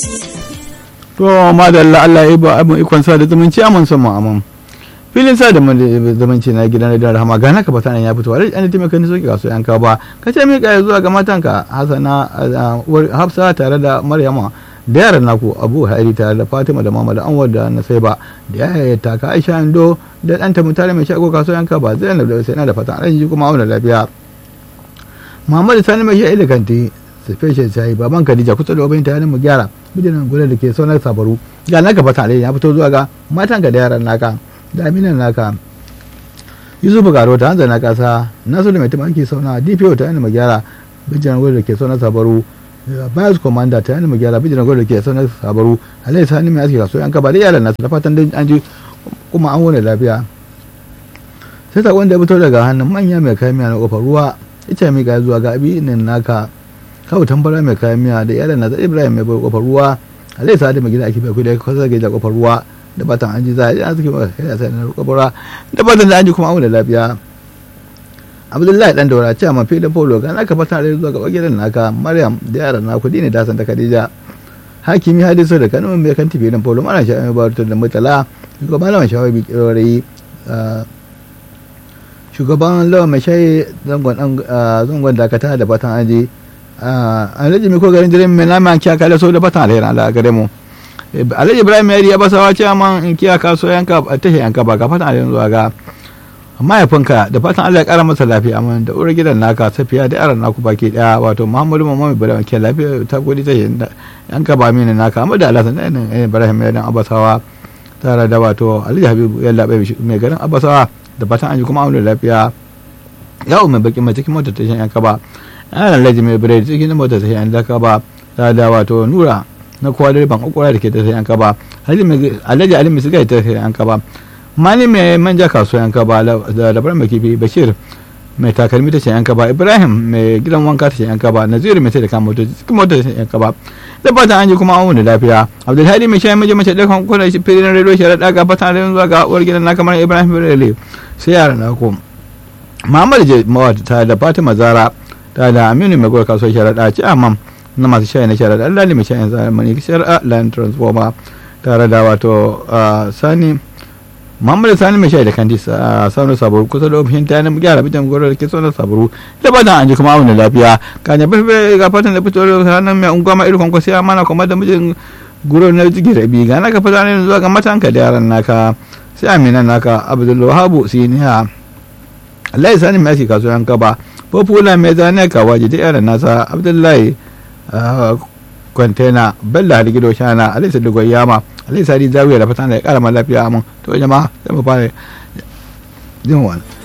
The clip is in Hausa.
to madalla Allah ya ba abin ikon sa da zumunci aman son mu aman filin sa da zumunci na gidan da rahama ga naka bata ya fito wani an taimaka ni soki kaso yanka ba ka ce mi kai zuwa ga matanka Hassana Hafsa tare da Maryama da yaran naku Abu Hairi tare da Fatima da Mama da Anwar da Nasaiba da yaya ta ka Aisha Ando da ɗanta mutare mai shago kaso yanka ba Zainab da sai na da fatan an ji kuma auna lafiya Muhammad Sani mai shaida kanti special sai baban Khadija kusa da obin ta mu gyara bidinan gudan da ke sonar sabaru ga naka fata ya fito zuwa ga matanka da yaran naka da aminan naka yusuf garo ta hanzar na kasa nasu da mai tumaki sauna dpo ta yana magyara bijiran gwada da ke sauna sabaru bayas komanda ta yana magyara bijiran gwada da ke sauna sabaru alai sani mai aski kaso yanka ba da yaran nasu da fatan da an ji kuma an wani lafiya sai sakon da ya fito daga hannun manya mai kayan miya na kofar ruwa ita mai ga zuwa ga abinin naka kawo tambara mai kayan miya da yaran nasa ibrahim mai kofar ruwa alai sani mai gida ake bai kudi kwasa ga kofar ruwa da batan an ji za a yi arziki ba kai sai na kabura da batan da an ji kuma auna lafiya abdullahi dan daura ce amma filin polo ga naka fata da zuwa ga bagaren naka maryam da yaran naku dine da san ta khadija hakimi hadisu da kanu mai kan filin polo mana sha mai barutar da mutala shugaban lawan shawai bi kirori shugaban lawan mai shayi zangon dakata da batan an ji a rajimi ko garin jirin mai nama kiya kala so da batan alheri ala gare mu alhaji ibrahim yari ya basawa ce man in kiya kaso yanka a tashe yanka ba ga fatan alhaji zuwa ga mahaifinka da fatan allah ya kara masa lafiya amma da uwar gidan naka safiya da yaran naku baki daya wato muhammadu mamman ibrahim ke lafiya ta gudi tashe yanka ba mini naka amma da alhassan ɗan ibrahim ya dan abasawa tare da wato alhaji habibu ya labe mai garin abasawa da fatan an ji kuma aure lafiya yawo mai baki mai cikin motar tashen yanka ba yaran alhaji mai biredi cikin motar tashen yanka ba tare da wato nura na kowa da ban kokora da ke ta sai yanka ba alhaji ali misiga ta sai yanka ba mani mai manja kasuwa yanka ba da labaran mai kifi bashir mai takalmi ta sai yanka ba ibrahim mai gidan wanka ta sai yanka ba naziru mai sai da kan motoci cikin motar ta sai yanka ba da fatan an ji kuma an wani lafiya abdulhadi mai shayi mace mace ɗaukan kuna filin rediyo shi raɗa ga fatan da zuwa ga uwar gidan na kamar ibrahim birele sai yara na ko muhammad mawata ta da fatima zara ta da aminu mai gwar kasuwar sharaɗa ci amam na masu shayi na sharaɗa Allah ne mai shayin zamani shari'a land transformer tare da wato sani muhammadu sani mai shayi da kandi sauran sabaru kusa da ofishin ta yanar gyara bijan goro da ke sauran sabaru da ba da an ji kuma wani lafiya ka ne bai ga fatan da fito da hannun mai unguwa ma irin kwankwasi ya mana kuma da mijin guro na jigi rabi ga naka fata ne zuwa ga matanka da yaran naka sai aminan naka abdulwahabu siniya Allah ya sani mai aski kasuwan kaba popula mai zane kawaji da yaran nasa abdullahi kwantena bella har gido shana alisa dogon yama alisa di zawiya da fatan da ya kara lafiya mun to jama'a zai mu fara jin wani